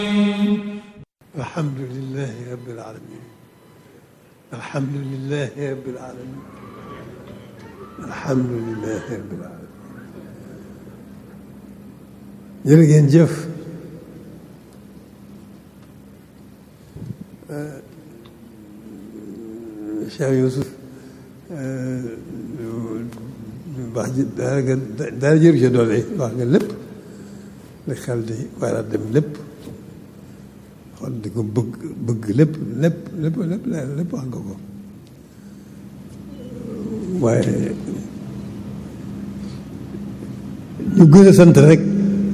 الحمد لله رب العالمين الحمد لله رب العالمين الحمد لله رب العالمين jërë ngeen jëf Cheikh Youssouf wax ji dara nga dara jëru ci doole wax nga lépp li xel di war a dem lépp xool di ko bëgg bëgg lépp lépp lépp lépp lépp wax nga ko waaye ñu gën a sant rek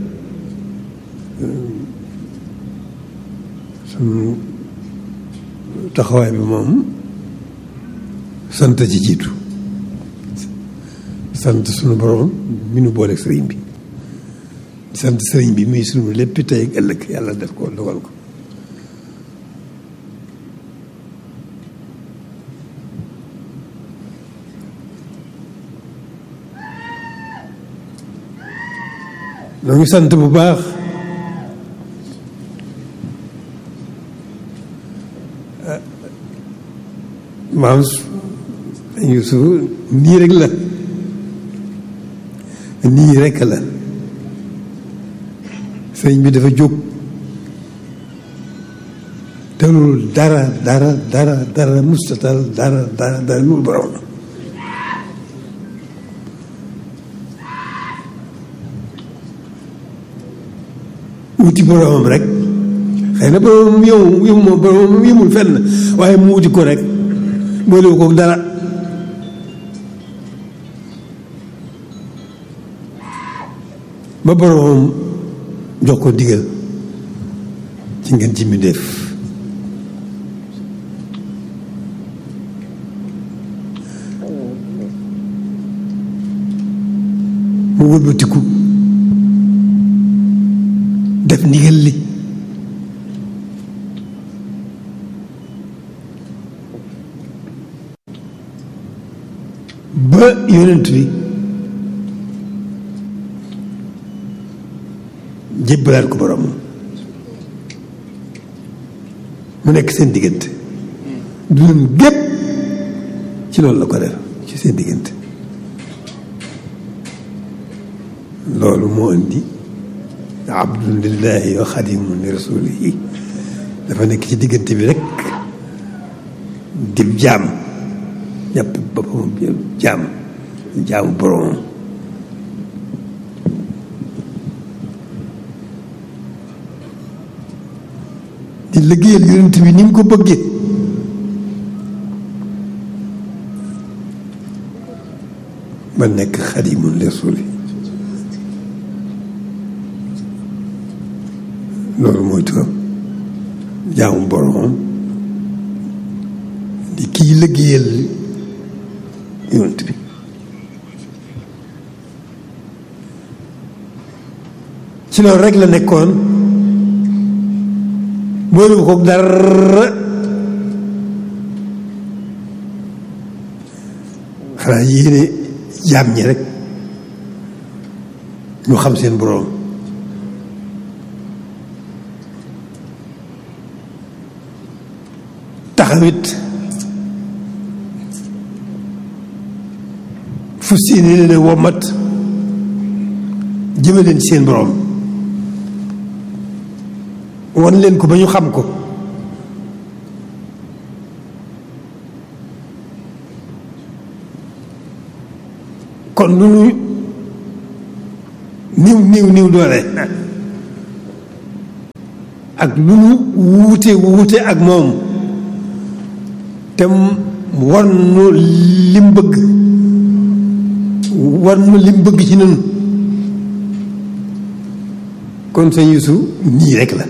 suñu taxawaay bi moom sant ci jiitu sant suñu borom mi nu booleeg sëriñ bi sant sëriñ bi muy suñu lépp tey ak ëllëg yàlla def ko dogal ko noo ngi sant bu baax maam Yuusu nii rek la nii rek la sëñ bi dafa jóg telul dara dara dara dara mustatal dara dara dara lu borom la wuti boromam rek xëy na boromam yow yow moom boromam yëmul fenn waaye mu wuti ko rek boolewu ko dara ba boromam jox ko digal ci ngeen ci mi def mu wëlbatiku def ndigal li ba yonent bi jébbalaat ko borom mu nekk seen diggante dundam gépp ci loolu la ko def ci seen diggante loolu moo indi abdun lillahi wa xadimun li rasulihi dafa nekk ci diggante bi rek dib jaam jàpp boppam jaam jaamu boromam di liggéeyal yonent bi ni mu ko bëggee ba nekk xadimun li rasuli loolu mooy turam jaamu boromam di kii liggéeyal yonent bi ci loolu rek la nekkoon boolu ko dara xanaa yéene jaam ñi rek ñu xam seen boroom taxawit fu seeni leen a womat jëme leen ci seen boroom wan leen ko ba ñu xam ko kon lu nu niw niw niw doole ak lu nu wuute wuute ak moom te war nu lim bëgg war nu lim bëgg ci nun kon sëñ Yuusu nii rek la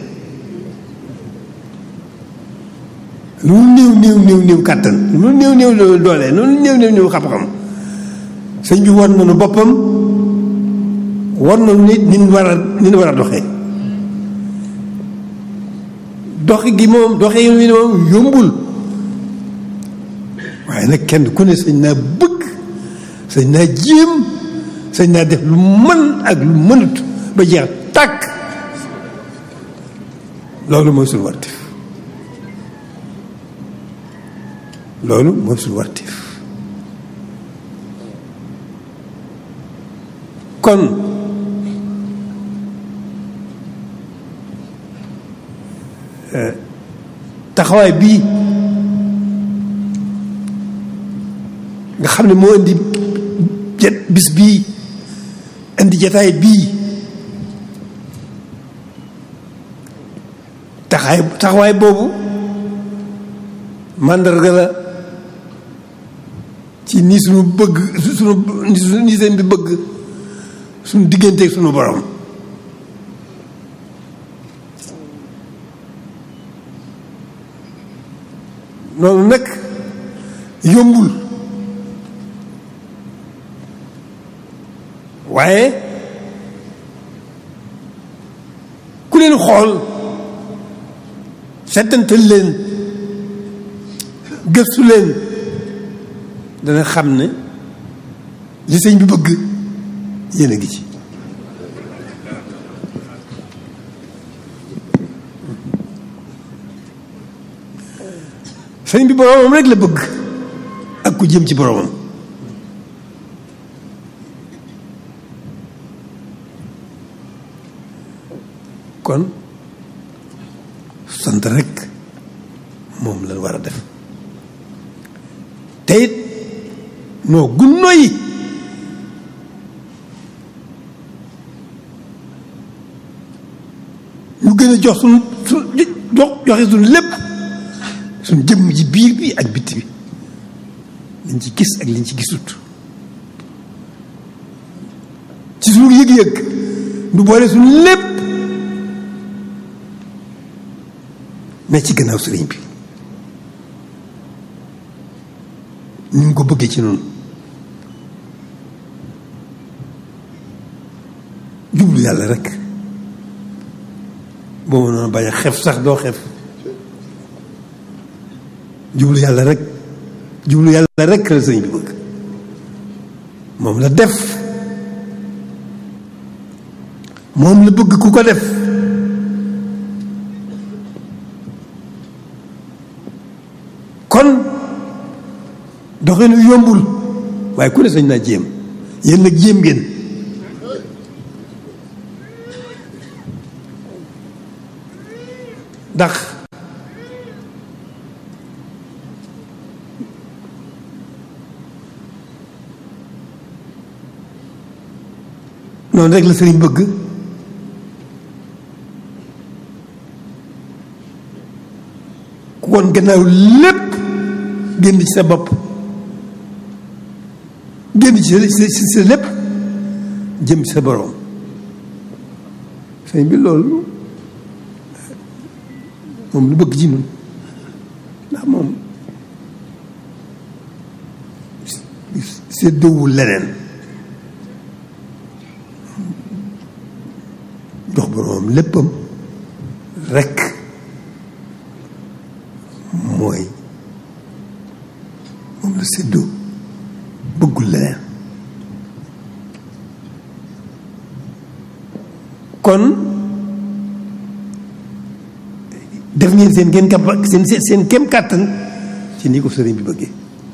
lu néew néew néew néew kàttan lu néew néew doole lu néew néew néew xam-xam sëñ bi war nañu boppam war nañu nit ni ñu war a ni ñu war a doxee doxi gi moom doxee yi moom yombul waaye nag kenn ku ne sañ naa bëgg sañ naa jéem sañ naa def lu mën ak lu mënut ba jeex tàkk loolu mooy suñu wartif loolu mooy suñu wartif kon taxawaay bii nga xam ne moo indi jet bis bii indi jataay bii taxaay taxawaay boobu màndarga la ci ni suñu bëgg suñu ni seen bi bëgg suñu digganteeg suñu borom loolu nag yombul waaye ku leen xool settantal leen gëstu leen dana xam ne li sëñ bi bëgg yéen a ngi ci sëñ bi boroomam rek la bëgg ak ku jëm ci boroomam kon sant rek moom lañ war a def te it noo gunno yi ñu gën a jox suñu su jox joxe suñu lépp suñu jëmm ji biir bi ak bitti bi liñ ci gis ak liñ ci gisut ci suñu yëg-yëg du boole suñu lépp ne ci gannaaw sëriñ bi ni mu ko bëggee ci noonu jublu yàlla rek boo mënoon bañ a xef sax doo xef jublu yàlla rek jublu yàlla rek la sëriñ bi bëgg moom la def moom la bëgg ku ko def kon doxinu yombul waaye ku ne sañ naa jéem yéen nag jéem ngeen ndax noonu rek la sëriñ bëgg ku woon gannaaw lépp génn ci sa bopp génn ci sa sa lépp jëm ci sa boroom sëñ bi loolu moom lu bëgg ci ñun ndax moom séddoowul leneen jox boroomam léppam rekk mooy moom la séddoo bëggul leneen kon def ngeen seen ngeen kap seen seen kem kàttan ci ni ko sëriñ bi bëggee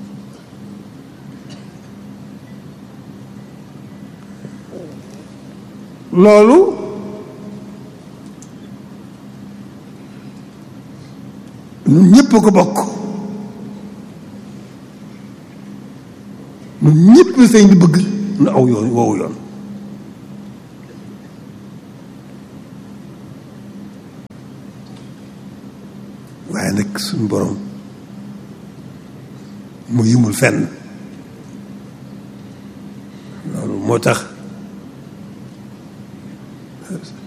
loolu ñun ñëpp a ko bokk ñun ñëpp la sëriñ bi bëgg nu aw yoon woowu yoon waaye nag suñu borom mu yimul fenn loolu moo tax